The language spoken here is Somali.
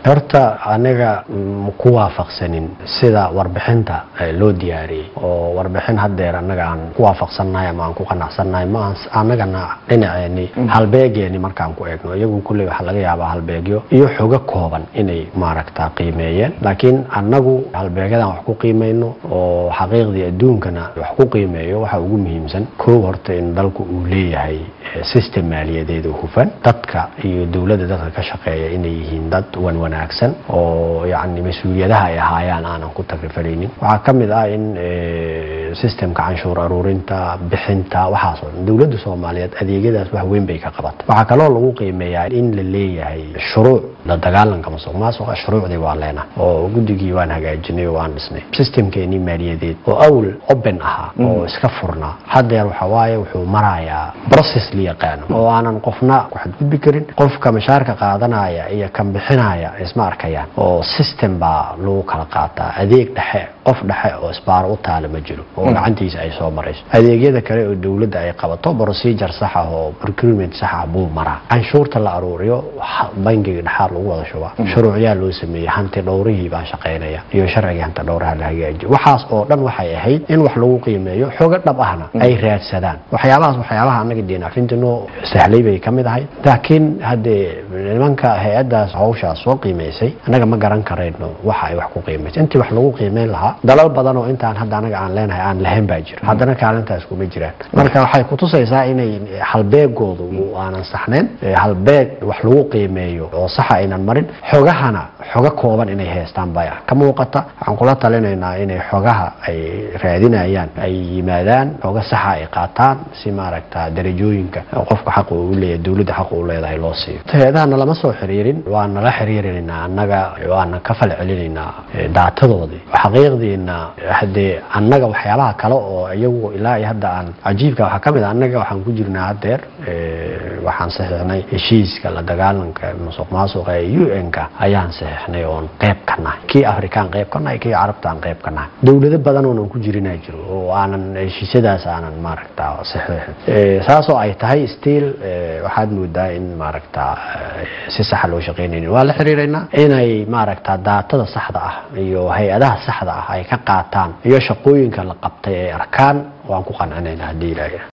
horta aniga ma ku waafaqsanin sida warbixinta loo diyaariyey oo warbixin hadeer anaga aan ku waafaqsannahay ama aan ku qanacsannahay ma anagana dhinaceeni halbeegeeni markaan ku eegno iyagu kulley waxaa laga yaabaa halbeegyo iyo xogo kooban inay maaragta qiimeeyeen laakiin annagu halbeegyadan wax ku qiimayno oo xaqiiqdii adduunkana wax ku qiimeeyo waxa ugu muhiimsan kow horta in dalku uu leeyahay system maaliyadeed oo hufan dadka iyo dowladda dadka ka shaqeeya inay yihiin dad wan wanaagsan oo yacni mas-uuliyadaha ay ahaayaan aanan ku tagrifaleynin waxaa ka mid ah in systemka canshuur aruurinta bixinta waxaasoo dhan dowladda soomaaliyeed adeegyadaas wax weyn bay ka qabata waxaa kaloo lagu qiimeeyaa in la leeyahay shuruuc la dagaalanka masuq maasuqa shuruucdii waa leena oo guddigii waan hagaajinay oo waan dhisnay systemkeenii maaliyadeed oo awl open ahaa oo iska furnaa haddeer waxa waaye wuxuu marayaa process la yaqaano oo aanan qofna ku xadgudbi karin qofka mashaarka qaadanaya iyo kan bixinaya isma arkayaan oo system baa lagu kala qaataa adeeg dhexe qof dhexe oo isbaaro u taala ma jiro oo gacantiisa ay soo marayso adeegyada kale oo dowladda ay qabato procedure sax ah oo procurement sax ah buu maraa canshuurta la aruuriyo bangiga dhexaad lagu wada shubaa shuruucyaa loo sameeyey hanti dhowrihii baa shaqaynaya iyo sharciga hanti dhowraha la hagaajiyo waxaas oo dhan waxay ahayd in wax lagu qiimeeyo xogo dhab ahna ay raadsadaan waxyaabahaas waxyaabaha annaga diinacfintinoo sahlay bay ka mid ahay laakiin haddee nimanka hay-addaas hawshaas soo qiimaysay annaga ma garan karayno waxa ay wax ku qiimaysay intii wax lagu qiimeyn lahaa dalal badan oo intaan hadda anaga aan leenahay aan lahayn baa jira haddana kaalintaas kuma jiraan marka waxay kutusaysaa inay halbeegoodu aanan saxnayn halbeeg wax lagu qiimeeyo oo saxa aynan marin xogahana xogo kooban inay haystaan baa ka muuqata waxaan kula talinaynaa inay xogaha ay raadinayaan ay yimaadaan xogo saxa ay qaataan si maaragta darajooyinka qofka xaqa uu leeyahay dowladda xaqa uu leedahay loo siiyo hay-adahana lama soo xiriirin waan nala xiriirinaynaa annaga waana ka fal celinaynaa daatadoodii xaqiiqdiina haddee annaga waxyaabaha kale oo iyagu ilaa iyo hadda aan cajiibka waxaa ka mid a annaga waxaan ku jirnaa haddeer waxaan saxiixnay heshiiska la dagaalanka musuq maasuqa ee u n-ka ayaan saxiixnay oon qayb ka nahay kii afrikaan qayb ka nahay kii carabtaan qayb ka nahay dowlado badan oonan ku jirinaa jiro oo aanan heshiisyadaas aanan maaragta saxiixin saasoo ay tahay still waxaad moodaa in maaragta si saxa loo shaqaynaynin waa la xiriiraynaa inay maaragta daatada saxda ah iyo hay-adaha saxda ah ay ka qaataan iyo shaqooyinka la qabtay ay arkaan waan ku qancinaynaa haddii ilaahay